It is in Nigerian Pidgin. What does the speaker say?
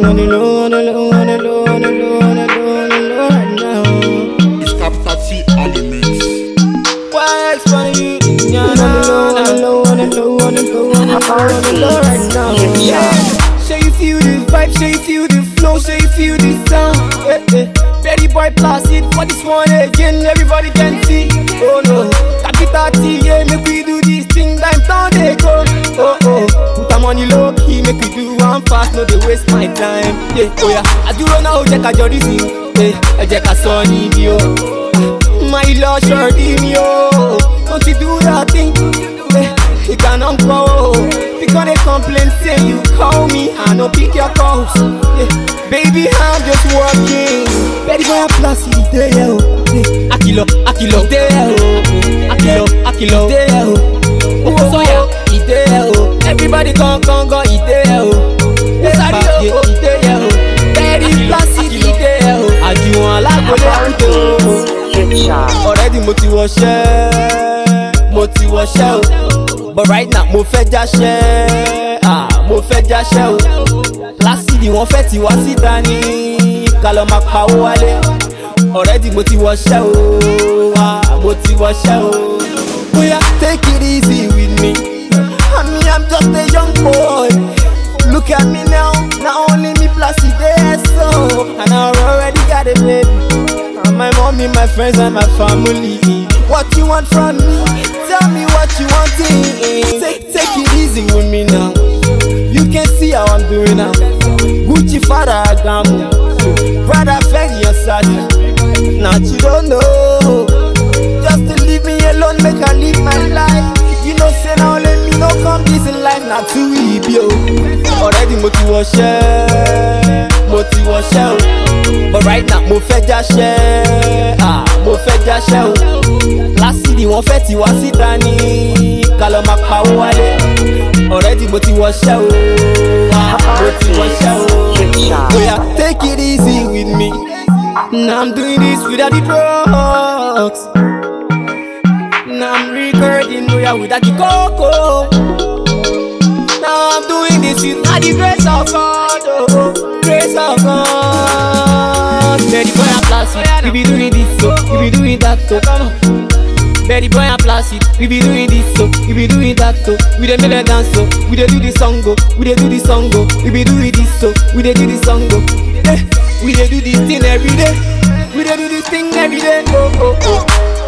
on the low, on the low, on the low, on the low, on the low, on the low right now. It's Capital T on the mix. Why expand you? On the low, on the low, on the low, on the low, on the low, on the low right now. Yeah. Say you feel the vibe, say you feel the flow, say you feel the sound. Eh, eh. Betty boy placid for this one again, everybody can see. Oh no, capital T, yeah, make we do this thing, time down they go. Oh oh, put am on the low key, make we do one fast, no they waste my time. Yeah, oh yeah, I do run out, check out your reason. Yeah, ẹ jẹ́ ká sọ níbi o. My lord, sure me oh, don't you do that thing? Eh, You cannot go. Because they complain, say you call me, I no pick your calls. Yeah. Baby, I'm just working. Baby, boy, I'm plastic, there, oh. Yeah. Akilo, Akilo, there, oh. Akilo, Akilo, there, oh. Oh, so yeah, he there, oh. Everybody come, come, go, he there, oh. Sorry, oh, he there, oh. Very plastic, he there, oh. Àjùwọ̀n alágbèlé àwùjọ, oh already mo ti wọṣẹ́ mo ti wọṣẹ́ o but right now mo fẹ́ jáṣẹ́ ah mo fẹ́ jáṣẹ́ o lásìdì wọ́n fẹ́ tiwa síta ní ká lọ máa pawó wálé already mo ti wọṣẹ́ o ah mo ti wọṣẹ́ o. Oya take it easy with me I mean I'm just a young boy look at me now na only me plus e dey so and I already got a baby. And my mommy, my friends, and my family. What you want from me? Tell me what you want. eh. Take, take it easy with me now. You can see how I'm doing now. Gucci Fada Agamu. Brother Fendi and Saji. Now you don't know. Just to leave me alone, make I live my life. You know, say now let me know come this in life, not too easy, yo. Already mo ti wọṣẹ́, mo ti wọṣẹ́ o. But right now mo fẹ́ jáṣẹ́, ah mo fẹ́ jáṣẹ́ o. Lásìdì wọ́n fẹ́ tiwa síta ní ká lọ máa pawó wálé. Already mo ti wọṣẹ́ o, ah mo ti wọṣẹ́ o. Oya take it easy with me. Now I'm doing this without the drugs. Now I'm recording oya without the cocoa. Now I'm doing this with all the grace of God, oh, grace of God. Betty boy and plastic, we be doing this so, we be doing that so. Come on. Betty boy and plastic, we be doing this so, we be doing that so. We dey make them dance so, we dey do the song go, we dey do the song go. We be doing this so, we dey do the song go. Eh, we dey do this thing every day, we dey do this thing every day. Oh oh oh.